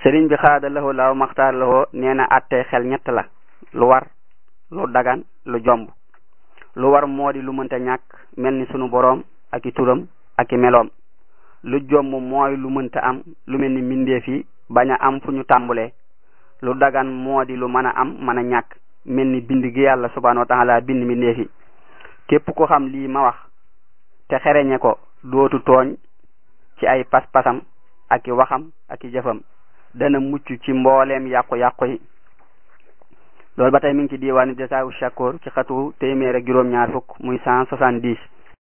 sëriñ bi xaada laxoo laaw maxtaar laxoo nee na attee xel ñett la lu war lu dagan lu jomb lu war moo di lu mënta ñàkk mel ni sunu boroom ak i turam ak i meloom lu jomb mooy lu mënta am lu mel ni mbindeef yi bañ a am fu ñu tàmbulee lu dagan moo di lu mën a am mën a ñàkk mel ni bind gi yàlla subhanahu wa taala bind mbindeef yi képp ko xam lii ma wax te xereñe ko dootu tooñ ci ay pas-pasam ak i waxam ak i jëfam dana mucc ci mbooleem yàqu-yàqu yi loolu ba tey mi ngi ci diwaanu jasaawu shakoor ci xatu téeméer ak juróom-ñaar fukk muy cent soixante-dix